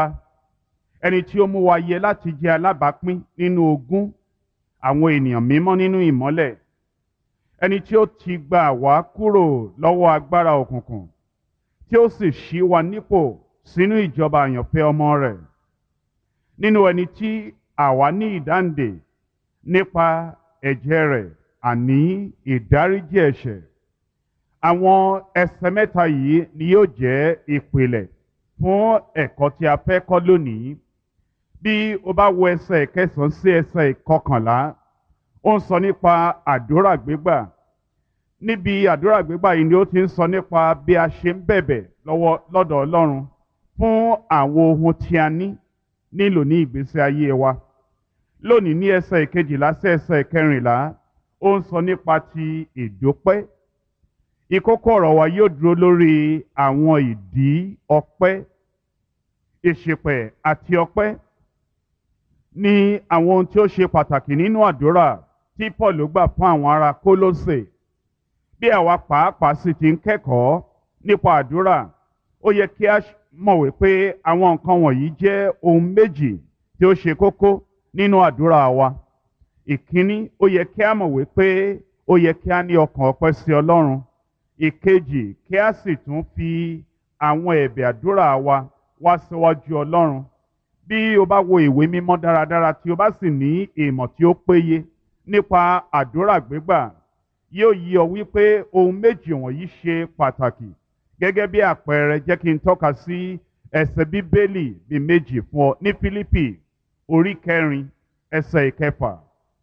ẹni tí ó mú wa yẹ láti jẹ́ alábàápín nínú ogún àwọn ènìyàn mímọ́ nínú ìmọ́lẹ̀ ẹni tí ó ti gbà wá kúrò lọ́wọ́ agbára òkùnkùn tí ó sì ṣí wa nípò sínú ìjọba àyànfẹ́ ọmọ rẹ̀ nínú ẹni tí àwa ní ìdáǹdè nípa ẹ̀jẹ̀ rẹ̀ àní ìdáríjì ẹ̀ṣẹ̀ àwọn ẹsẹ̀ mẹ́ta yìí ni yóò jẹ́ ìpìlẹ̀ fún ẹ̀kọ́ tí a fẹ́ kọ́ lónìí bí o bá wo ẹsẹ̀ ìkẹsàn-án sí ẹsẹ̀ ìkọkànlá ó ń sọ nípa àdúrà gbígbà níbi àdúrà gbígbà yìí ni ó ti ń sọ nípa bí a ṣe ń bẹ̀bẹ̀ lọ́wọ́ lọ́dọ̀ Ọlọ́run fún àwọn ohun tí a ní nílò ní ìgbésí ayé wa lónìí ní ẹsẹ̀ ìkejìlá sí ẹsẹ̀ ìkẹrìnlá ó ń sọ nípa ti ìdúpẹ́ ìkókó ọ̀rọ̀ wa yóò dúró lórí àwọn ìdí ọpẹ́ ìṣìpẹ̀ àti ọpẹ́ ní àwọn ohun tí ó ṣe pàtàkì nínú àdúrà tí Paul gbà fún àwọn ará Kólósè bí àwa pàápàá sì ti ń kẹ́kọ̀ọ́ nípa àdúrà ó yẹ kí a mọ̀ wípé àwọn nǹkan wọ̀nyí jẹ́ ohun méjì tí ó ṣe kókó nínú àdúrà wa ìkíní ó yẹ kí a mọ̀ wípé ó yẹ kí a ní ọkàn ọpẹ́ sí Ọlọ́run ìkejì kí a sì tún fi àwọn ẹ̀bẹ̀ àdúrà wa wá síwájú Ọlọ́run bí o bá wo ìwé mímọ́ dáradára tí o bá sì ní ìmọ̀ tí ó péye nípa àdúrà gbígbà yóò yí ọ wípé ohun méjì wọ̀nyí ṣe pàtàkì gẹ́gẹ́ bí àpẹẹrẹ jẹ́ kí n tọ́ka sí ẹsẹ̀ bíbélì bí méjì fún ọ ní Fílípì orí kẹrin ẹsẹ̀ ìkẹfà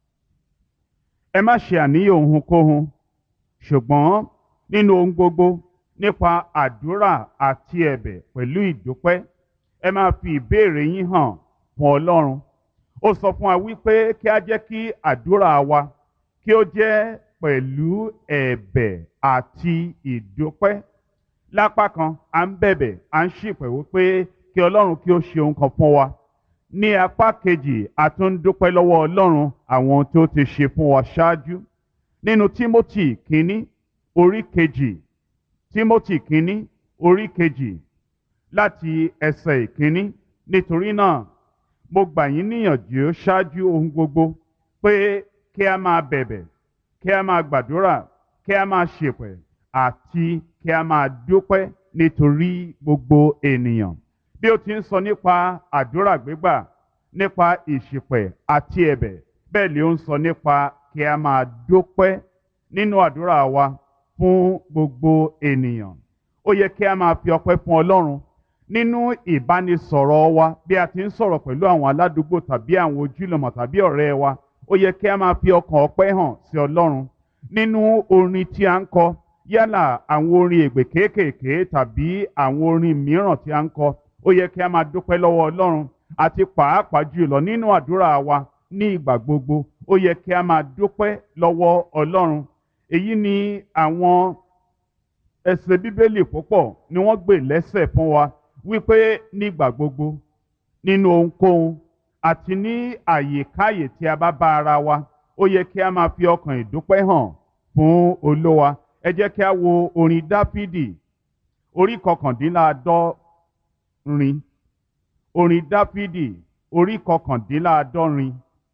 ẹ má ṣe àníyàn ohunkóhun ṣùgbọ́n nínú ohun gbogbo nípa àdúrà àti ẹ̀bẹ̀ pẹ̀lú ìdúpẹ́ ẹ máa fi ìbéèrè yín hàn fún Ọlọ́run ó sọ fún wa wípé kí a jẹ́ kí àdúrà wa kí ó jẹ́ pẹ̀lú ẹ̀bẹ̀ àti ìdúpẹ́ lápá kan à ń bẹ̀bẹ̀ à ń ṣìpẹ̀ wípé kí Ọlọ́run kí ó ṣe ohun kan fún wa ní apá kejì a tún ń dúpẹ́ lọ́wọ́ Ọlọ́run àwọn ohun tí ó ti ṣe fún wa ṣáájú nínú Tímótì kínní orí kejì Tímótì kínní orí kejì láti ẹsẹ̀ ìkínní nítorí náà mo gbà yín níyànjú ṣáájú ohun gbogbo pé kí a máa bẹ̀bẹ̀ kí a máa gbàdúrà kí a máa ṣèpẹ̀ àti kí a máa dúpẹ́ nítorí gbogbo ènìyàn bí ó ti ń sọ nípa àdúrà gbígbà nípa ìṣìpẹ̀ àti ẹ̀bẹ̀ bẹ́ẹ̀ ni ó ń sọ nípa kí a máa dúpẹ́ nínú àdúrà wa fún gbogbo ènìyàn ó yẹ kí a máa fi ọpẹ́ fún Ọlọ́run nínú ìbánisọ̀rọ̀ wa bí a ti ń sọ̀rọ̀ pẹ̀lú àwọn aládùúgbò tàbí àwọn ojúlọmọ tàbí ọ̀rẹ́ wa ó yẹ kí a máa fi ọkàn ọpẹ́ hàn sí Ọlọ́run nínú orin tí a ń kọ yálà àwọn orin ègbè kéékèèké tàbí àwọn orin mìíràn tí a ń kọ ó yẹ kí a máa dúpẹ́ lọ́wọ́ Ọlọ́run àti pàápàá jùlọ nínú àdúrà wa ní ìgbà gbogbo ó yẹ kí a máa dúpẹ́ lọ́wọ́ Ọlọ́run èyí ni àwọn ẹsẹ̀ bíbélì púpọ̀ ni wọ́n gbé lẹ́sẹ̀ fún wa wípé nígbà gbogbo nínú ohunkóhun àti ní àyèkáyè tí a bá bá ara wa ó yẹ kí a máa fi ọkàn ìdúpẹ́ hàn fún Olúwa ẹ jẹ́ kí a wo orin Dáfídì orí kọkàndínláàádọ́rin orin Dáfídì orí kọkàndínláàádọ́rin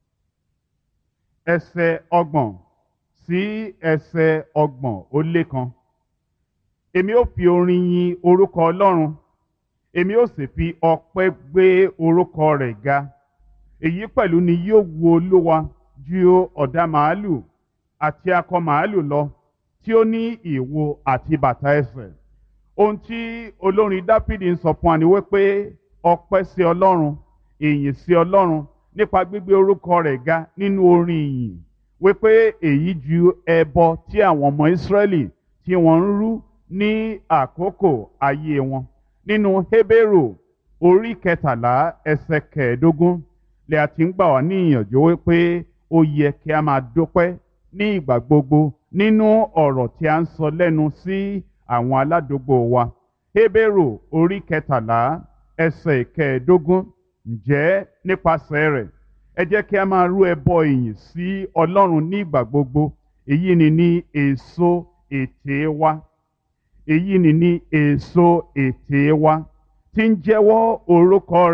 ẹsẹ̀ ọgbọ̀n sí ẹsẹ̀ ọgbọ̀n ó lé kan èmi ó fi orin yin orúkọ Ọlọ́run èmi ó sì fi ọpẹ́ gbé orúkọ rẹ̀ ga èyí pẹ̀lú ni yóò wu Olúwa ju ọ̀dà màálù àti akọ màálù lọ tí ó ní ìwo àti bàtà ẹsẹ̀ ohun tí olórin Dáfídì ń sọ fún wa ni wípé ọpẹ́ sí Ọlọ́run ìyìn sí Ọlọ́run nípa gbígbé orúkọ rẹ̀ ga nínú orin ìyìn wípé èyí ju ẹbọ tí àwọn ọmọ Ísírẹ́lì tí wọ́n ń rú ní àkókò ayé wọn nínú Hébérù orí kẹtàlá ẹsẹ̀ kẹẹ̀ẹ́dógún lè àti ń gbà wá ní ìyànjú wípé ó yẹ kí a máa dúpẹ́ ní ìgbà gbogbo nínú ọ̀rọ̀ tí a ń sọ lẹ́nu sí àwọn aládùúgbò wa Hébérù orí kẹtàlá ẹsẹ̀ kẹẹ̀ẹ́dógún ǹjẹ́ nípasẹ̀ rẹ̀ ẹ jẹ́ kí a máa rú ẹbọ ìyìn sí Ọlọ́run ní ìgbà gbogbo èyí ni ní èso ètè wa èyí ni ní èso ètè wa tí ń jẹ́wọ́ orúkọ rẹ̀.